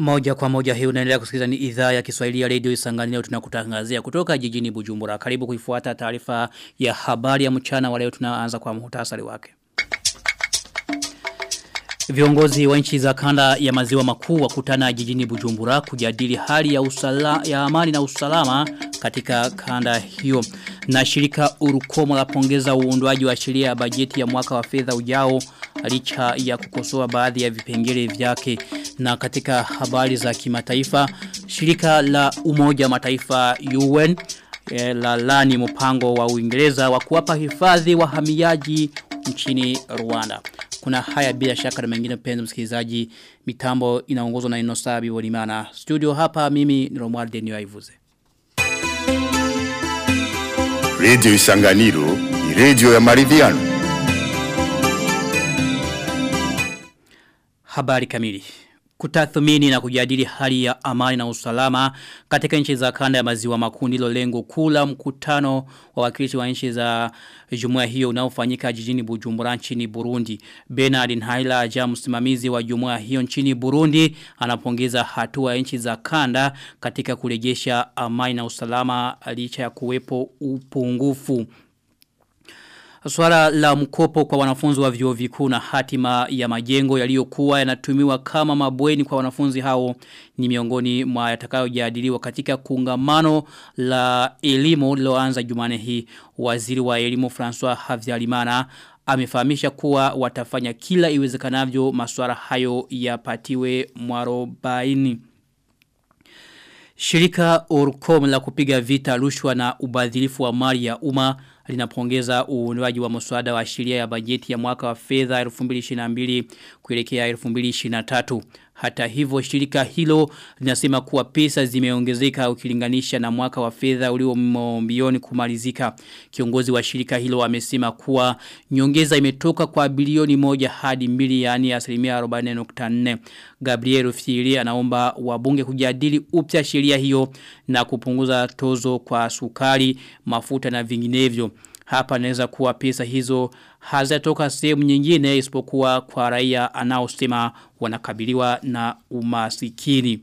Moja kwa moja hii unaendelea kusikiliza ni idhaa ya Kiswahili ya Radio Isangani leo tunakutangazia kutoka jijini Bujumbura. Karibu kuifuata taarifa ya habari ya mchana wa leo tunaanza kwa muhtasari wake. Viongozi wa nchi za kanda ya maziwa makuu wakutana jijini Bujumbura kujadili hali ya usala, ya amani na usalama katika kanda hiyo. Na shirika Urukomo la pongeza uundwaji wa sheria ya bajeti ya mwaka wa fedha ujao licha ya kukosoa baadhi ya vipengele vyake. Na katika habari za kimataifa, shirika la Umoja Mataifa UN e, la lani mpango wa Uingereza wa kuwapa hifadhi wahamiaji nchini Rwanda. Kuna haya bila shaka na mengine penzi msikilizaji mitambo inaongozwa na Inosabi Wolimana. Studio hapa mimi ni Romuald Denio Aivuze. Radio Isanganiro ni radio ya maridhiano. Habari kamili. Kutathmini na kujadili hali ya amani na usalama katika nchi za kanda ya maziwa makuu ndilo lengo kula mkutano wa wakilishi wa nchi za jumuiya hiyo unaofanyika jijini Bujumbura nchini Burundi. Bernard Nhaila aja msimamizi wa jumuiya hiyo nchini Burundi anapongeza hatua ya nchi za kanda katika kurejesha amani na usalama licha ya kuwepo upungufu Swala la mkopo kwa wanafunzi wa vyuo vikuu na hatima ya majengo yaliyokuwa yanatumiwa kama mabweni kwa wanafunzi hao ni miongoni mwa yatakayojadiliwa katika kungamano la elimu liloanza Jumane hii. Waziri wa elimu François Havyarimana amefahamisha kuwa watafanya kila iwezekanavyo masuala hayo yapatiwe mwarobaini. Shirika Orcom la kupiga vita rushwa na ubadhilifu wa mali ya umma linapongeza uundwaji wa mswada wa sheria ya bajeti ya mwaka wa fedha 2022 kuelekea 2023. Hata hivyo shirika hilo linasema kuwa pesa zimeongezeka ukilinganisha na mwaka wa fedha ulio mbioni kumalizika. Kiongozi wa shirika hilo amesema kuwa nyongeza imetoka kwa bilioni moja hadi mbili yani asilimia 40.4. Gabriel Fili anaomba wabunge kujadili upya sheria hiyo na kupunguza tozo kwa sukari, mafuta na vinginevyo. Hapa naweza kuwa pesa hizo hazatoka sehemu nyingine isipokuwa kwa raia anaosema wanakabiliwa na umasikini.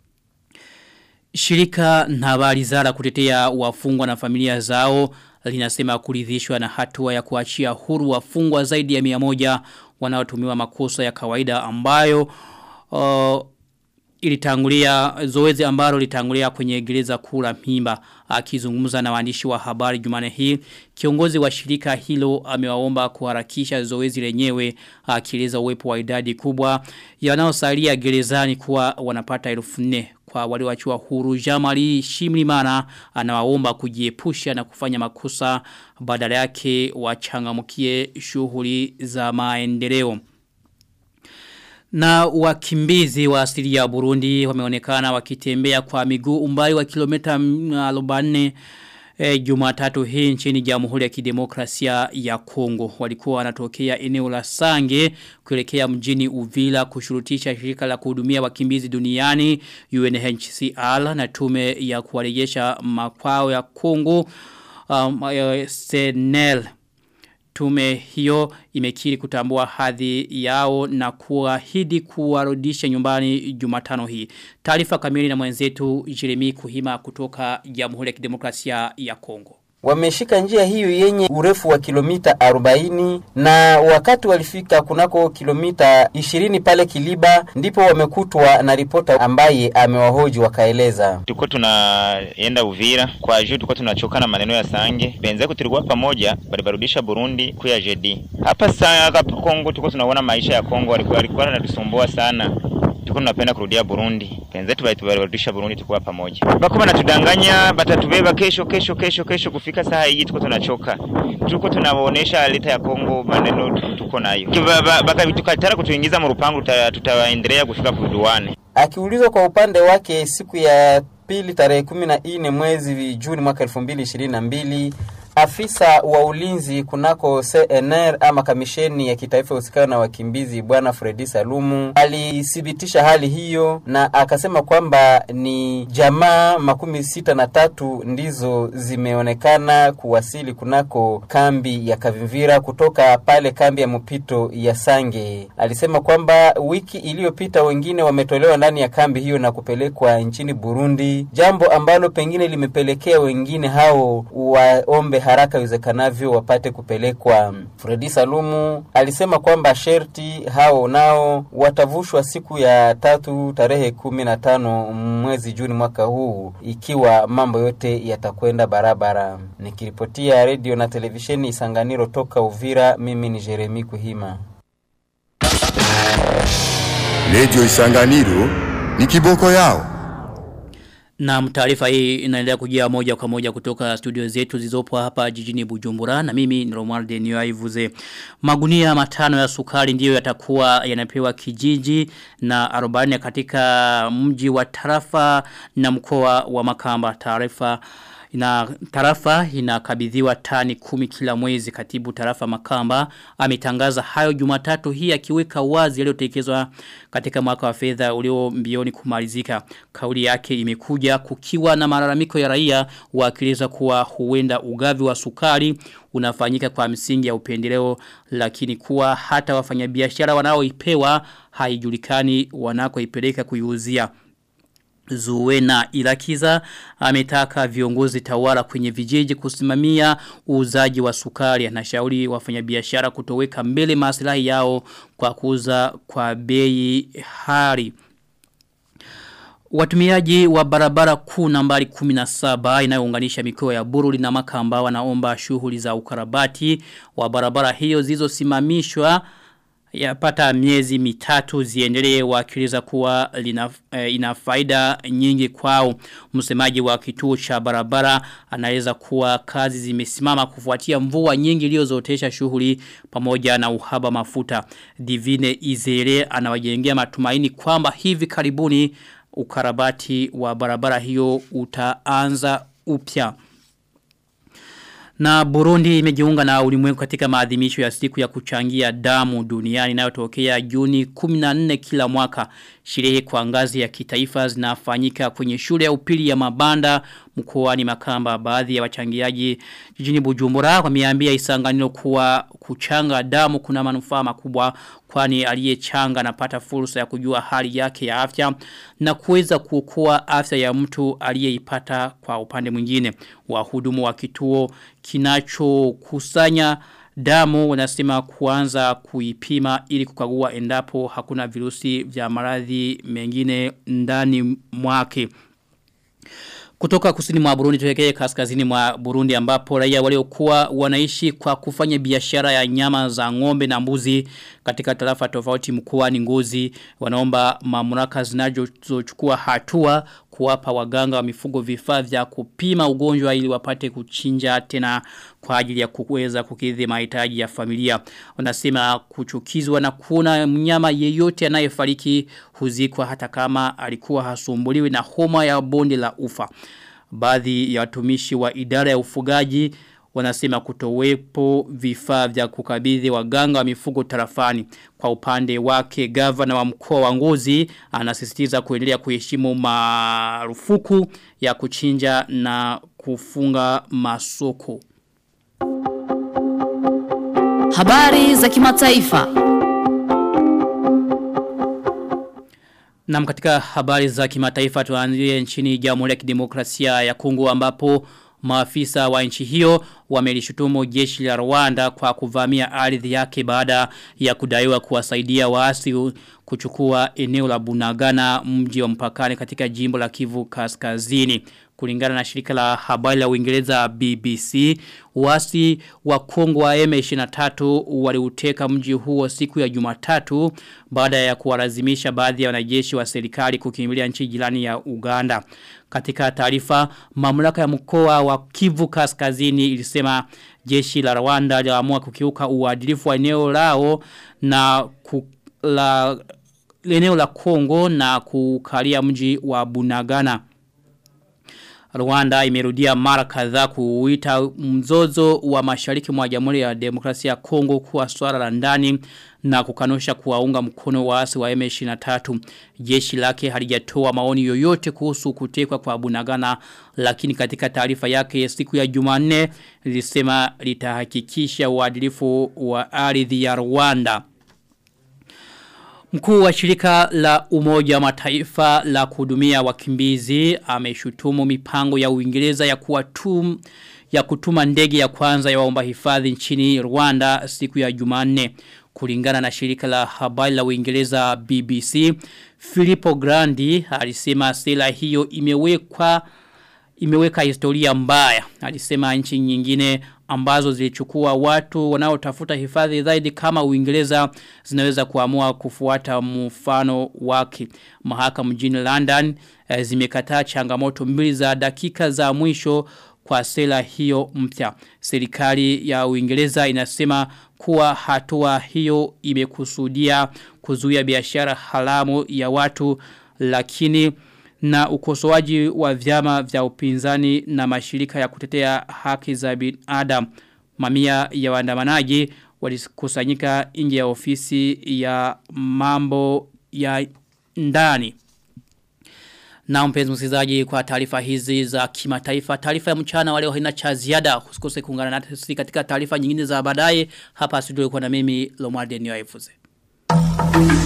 Shirika na habari zara kutetea wafungwa na familia zao linasema kuridhishwa na hatua ya kuachia huru wafungwa zaidi ya 100 wanaotumiwa makosa ya kawaida ambayo uh, ilitangulia zoezi ambalo litangulia kwenye gereza kula mimba akizungumza na waandishi wa habari Jumane hii kiongozi wa shirika hilo amewaomba kuharakisha zoezi lenyewe akieleza uwepo wa idadi kubwa yanayosalia gerezani kuwa wanapata 1000 kwa walioachiwa huru Jamali Shimlimana anawaomba kujiepusha na kufanya makosa badala yake wachangamkie shughuli za maendeleo na wakimbizi wa asili ya Burundi wameonekana wakitembea kwa miguu umbali wa kilomita 40 e, Jumatatu hii nchini Jamhuri ya Kidemokrasia ya Kongo. Walikuwa wanatokea eneo la Sange kuelekea mjini Uvila kushurutisha shirika la kuhudumia wakimbizi duniani UNHCR na tume ya kuwarejesha makwao ya Kongo um, Senel Tume hiyo imekiri kutambua hadhi yao na kuahidi kuwarudisha nyumbani Jumatano hii. Taarifa kamili na mwenzetu Jeremy Kuhima kutoka Jamhuri ya Kidemokrasia ya Kongo. Wameshika njia hiyo yenye urefu wa kilomita 40 na wakati walifika kunako kilomita 20 pale Kiliba ndipo wamekutwa na ripota ambaye amewahoji wakaeleza. Tuko tunaenda Uvira kwa juu tuko tunachoka na maneno ya Sange. Benzeku tulikuwa pamoja balibarudisha Burundi kuya JD. Hapa sasa Kongo tuko tunaona maisha ya Kongo walikuwa walikuwa wanatusumbua sana tuko tunapenda kurudia Burundi. Penzetu walitubarudisha Burundi tukuwa pamoja. Bako banatudanganya batatubeba kesho kesho kesho kesho kufika saa hii tuko tunachoka. Tuko tunawaonesha leta ya Kongo maneno tuko nayo. Baka tukatara kutuingiza mu rupangu tutaendelea kufika kuduane. Akiulizwa kwa upande wake siku ya pili tarehe kumi na nne mwezi Juni mwaka elfu mbili ishirini na mbili Afisa wa ulinzi kunako CNR ama kamisheni ya kitaifa usikana na wakimbizi bwana Fredi Salumu alithibitisha hali hiyo na akasema kwamba ni jamaa makumi sita na tatu ndizo zimeonekana kuwasili kunako kambi ya Kavimvira kutoka pale kambi ya mpito ya Sange. Alisema kwamba wiki iliyopita wengine wametolewa ndani ya kambi hiyo na kupelekwa nchini Burundi, jambo ambalo pengine limepelekea wengine hao waombe haraka iwezekanavyo wapate kupelekwa. Fredi Salumu alisema kwamba sherti hao nao watavushwa siku ya tatu tarehe kumi na tano mwezi Juni mwaka huu ikiwa mambo yote yatakwenda barabara. Nikiripotia redio na televisheni Isanganiro toka Uvira, mimi ni Jeremi Kuhima. Radio Isanganiro ni kiboko yao. Na taarifa hii inaendelea kujia moja kwa moja kutoka studio zetu zilizopo hapa jijini Bujumbura na mimi ni Romualde Niyoivuze. Magunia matano ya sukari ndiyo yatakuwa yanapewa kijiji na 40 katika mji wa tarafa na mkoa wa Makamba. Taarifa ina tarafa inakabidhiwa tani kumi kila mwezi katibu tarafa makamba ametangaza hayo jumatatu hii akiweka wazi yaliyotekelezwa katika mwaka wa fedha ulio mbioni kumalizika kauli yake imekuja kukiwa na malalamiko ya raia wakieleza kuwa huenda ugavi wa sukari unafanyika kwa msingi ya upendeleo lakini kuwa hata wafanyabiashara wanaoipewa haijulikani wanakoipeleka kuiuzia Zuwena Ilakiza ametaka viongozi tawala kwenye vijiji kusimamia uuzaji wa sukari anashauri wafanyabiashara kutoweka mbele maslahi yao kwa kuuza kwa bei hari. Watumiaji wa barabara kuu nambari 17 inayounganisha mikoa ya Bururi na Makamba wanaomba shughuli za ukarabati wa barabara hiyo zilizosimamishwa yapata miezi mitatu ziendelee wakiliza kuwa lina, e, ina faida nyingi kwao msemaji wa kituo cha barabara anaweza kuwa kazi zimesimama kufuatia mvua nyingi iliyozotesha shughuli pamoja na uhaba mafuta divine izere anawajengea matumaini kwamba hivi karibuni ukarabati wa barabara hiyo utaanza upya na Burundi imejiunga na ulimwengu katika maadhimisho ya siku ya kuchangia damu duniani inayotokea Juni 14 kila mwaka. Sherehe kwa ngazi ya kitaifa zinafanyika kwenye shule ya upili ya Mabanda mkoani Makamba. Baadhi ya wachangiaji jijini Bujumbura wameambia Isanganiro kuwa kuchanga damu kuna manufaa makubwa kwani aliyechanga anapata fursa ya kujua hali yake ya afya na kuweza kuokoa afya ya mtu aliyeipata kwa upande mwingine. Wahudumu wa kituo kinachokusanya damu wanasema kuanza kuipima ili kukagua endapo hakuna virusi vya maradhi mengine ndani mwake. Kutoka kusini mwa Burundi tuwekee kaskazini mwa Burundi ambapo raia waliokuwa wanaishi kwa kufanya biashara ya nyama za ng'ombe na mbuzi katika tarafa tofauti mkoani Ngozi wanaomba mamlaka zinazochukua hatua kuwapa waganga wa mifugo vifaa vya kupima ugonjwa ili wapate kuchinja tena kwa ajili ya kuweza kukidhi mahitaji ya familia. Wanasema kuchukizwa na kuona mnyama yeyote anayefariki huzikwa hata kama alikuwa hasumbuliwi na homa ya bonde la ufa. Baadhi ya watumishi wa idara ya ufugaji wanasema kutowepo vifaa vya kukabidhi waganga wa mifugo tarafani. Kwa upande wake gavana wa mkoa wa Ngozi anasisitiza kuendelea kuheshimu marufuku ya kuchinja na kufunga masoko. Habari za kimataifa. Na katika habari za kimataifa tuanzie nchini Jamhuri ya Kidemokrasia ya Kongo ambapo maafisa wa nchi hiyo wamelishutumu jeshi la Rwanda kwa kuvamia ardhi yake baada ya kudaiwa kuwasaidia waasi kuchukua eneo la Bunagana mji wa mpakani katika jimbo la Kivu Kaskazini. Kulingana na shirika la habari la Uingereza BBC, wasi wa Kongo wa M23 waliuteka mji huo siku ya Jumatatu baada ya kuwalazimisha baadhi ya wanajeshi wa serikali kukimbilia nchi jirani ya Uganda. Katika taarifa, mamlaka ya mkoa wa Kivu Kaskazini ilisema jeshi la Rwanda liliamua kukiuka uadilifu wa eneo lao na ku, la eneo la Kongo na kukalia mji wa Bunagana. Rwanda imerudia mara kadhaa kuuita mzozo wa mashariki mwa Jamhuri ya Demokrasia ya Kongo kuwa swala la ndani na kukanusha kuwaunga mkono waasi wa M23. Jeshi lake halijatoa maoni yoyote kuhusu kutekwa kwa Bunagana lakini katika taarifa yake siku ya Jumanne lilisema litahakikisha uadilifu wa ardhi ya Rwanda. Mkuu wa shirika la umoja wa mataifa la kuhudumia wakimbizi ameshutumu mipango ya Uingereza ya kuwatum ya kutuma ndege ya kwanza ya waomba hifadhi nchini Rwanda siku ya Jumanne kulingana na shirika la habari la Uingereza BBC Filippo Grandi alisema sera hiyo imewekwa imeweka historia mbaya alisema nchi nyingine ambazo zilichukua watu wanaotafuta hifadhi zaidi kama Uingereza zinaweza kuamua kufuata mfano wake. Mahakama mjini London eh, zimekataa changamoto mbili za dakika za mwisho kwa sera hiyo mpya. Serikali ya Uingereza inasema kuwa hatua hiyo imekusudia kuzuia biashara haramu ya watu lakini na ukosoaji wa vyama vya upinzani na mashirika ya kutetea haki za binadamu. Mamia ya waandamanaji walikusanyika nje ya ofisi ya mambo ya ndani. Na mpenzi msikizaji kwa taarifa hizi za kimataifa. Taarifa ya mchana waleo haina cha ziada. Usikose kuungana nasi katika taarifa nyingine za baadaye. Hapa studio kwa na mimi Lomwarde Nyoefuze. Thank you.